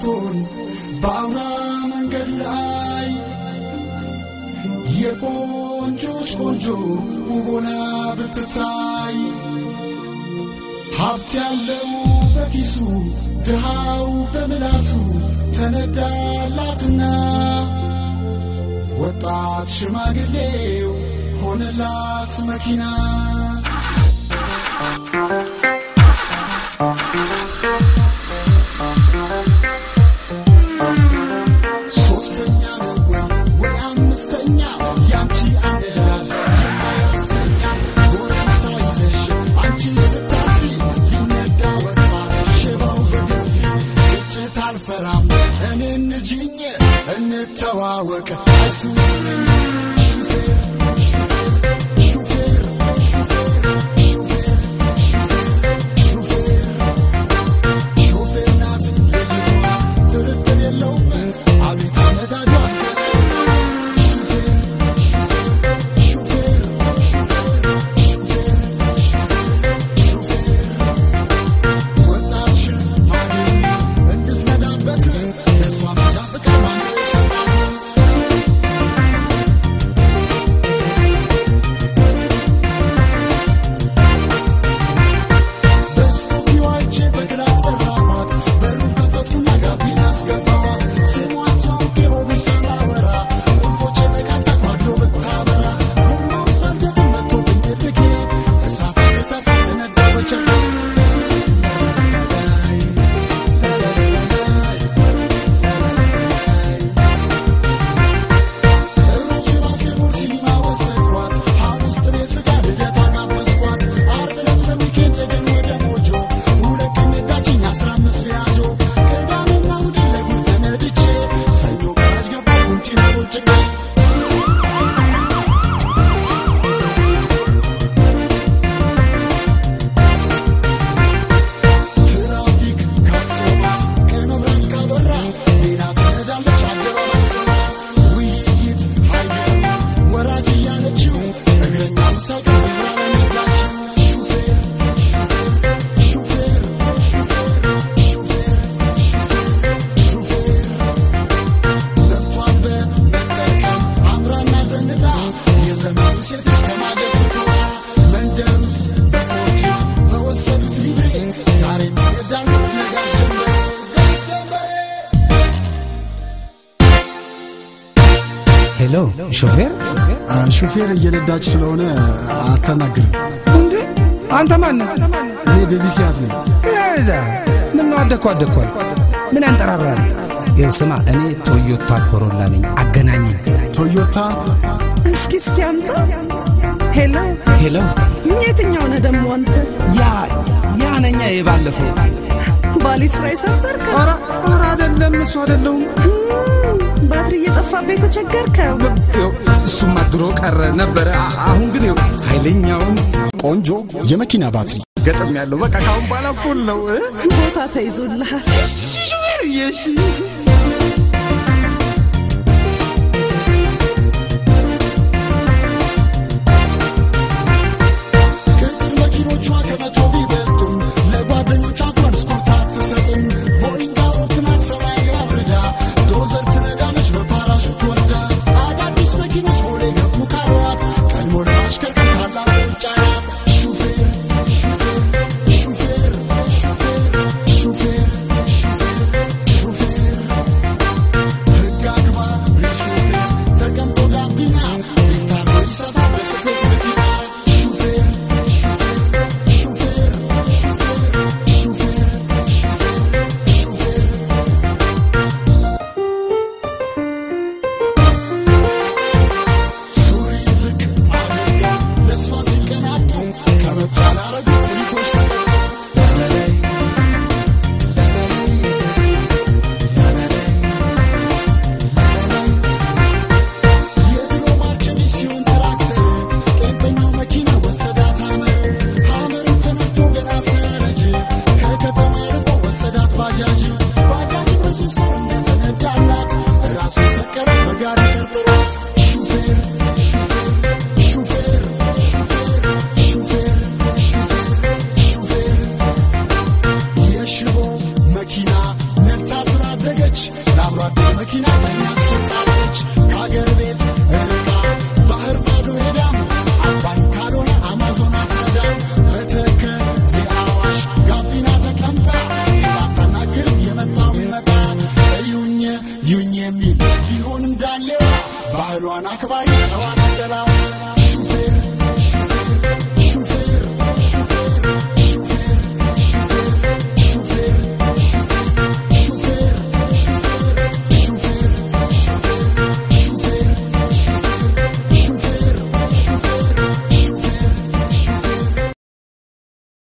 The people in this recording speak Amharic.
ስትሆን በአውራ መንገድ ላይ የቆንጆች ቆንጆ ውቦና ብትታይ ሀብት ያለው በኪሱ ድሃው በምላሱ ተነዳላትና ወጣት ሽማግሌው ሆነላት መኪና ሶስተኛ ነው ወይ ወይ አምስተኛ ያንቺ አነዳድ የማያስተኛ ጎረምሳ ይዘሽ አንቺ ስታልፊ ሊነዳ ወጣ ሽባው በግፊ ግጭት አልፈራም እኔ እንጂኝ እንተዋወቅ አይሱዙ ነኝ ሹፌር ሹፌር ሹፌር ሹፌር ሹፌር ሹፌር ሹፌር ሾፌር ናት ልጅቷ ጥርጥር የለውም አቤት አነዳዷ ሹፌር ሹፌር ሹፌር ሹፌር ሹፌር ሹፌር ወጣት ሽማግሌ እንድትነዳበት እሷ መንጃ ፍቃድ ማን ሰጣት በስቱዲዮ አይቼ በግላጭ ጠራኋት በሩን ከፈቱና ጋቢና አስገባኋት ስሟን ታውቄ ሆቢስ ሳላወራ ቁልፎቼ በቃል ተኳድሎ ብታበራ ቡናው ሳልገጥ መጥቶ ብንድርጌ እሳት ስጠፋ ተነዳ በቸራ ሩብ ባስኬትቦል ሲኒማ ወሰድኳት ሐሙስ ጥሬ ስጋ ልደታ ጋበዝኳት ዓርብ ዕለት ለዊኬንድ ሄድን ወደ ሞጆ ሁለት ቀን ነዳችኝ አስራ አምስት ቢያጆ ቅዳሜና እሑድን ለጉድ ተነድቼ ሰኞ ጋራጅ ገባሁ ቁንጪና ቦጭቄ ትራፊክ ካስቆማት ቀይ መብራት ካበራ ሌላ ትነዳለች አደባባይ ዞራ ውይይት ሀይገሩ ወራጅ እያለችው እግረኛውን ሳይቀር ዜብራ ላይ ነዳችው ሹፌር ሹፌር ሹፌር ሹፌር ሹፌር ሹፌር ለብቷን በመጠቀም አምራና ዘንጣ የዘመኑ ሴቶች ከማጀት ትተዋ መንደር ውስጥ በፎርጅት በወሰዱት ሊብሬ ዛሬ የሚነዳሉ ነጋሽ ጀንበሬ ጋሽ ጀንበሬ ሄሎ ሾፌር ሹፌር እየነዳች ስለሆነ አታናግርም። እንዴ አንተ ማን ነህ? እኔ ቤቢ ፊያት ነኝ። ዛ ምን ነው አደኩ አደኳል ምን ያንጠራራል? ይኸው ስማ እኔ ቶዮታ ኮሮላ ነኝ አገናኘኝ። ቶዮታ እስኪ እስኪ አምጣ። ሄሎ ሄሎ የትኛው ነህ ደግሞ አንተ? ያ ያ ነኛ የባለፈው ባሌ ስራ የሰበርከው ኧረ ኧረ አይደለም እሱ አይደለሁም። ባትሪ እየጠፋብህ የተቸገርከው ይኸው እሱማ ድሮ ቀረ ነበረ። አ- አሁን ግን ይኸው ኃይለኛውን ቆንጆ የመኪና ባትሪ ገጥም ያለው በቃ ካሁን በኋላ ፉል ነው እ? ቦታ ተይዞልሃል። ሾፌር እየሺ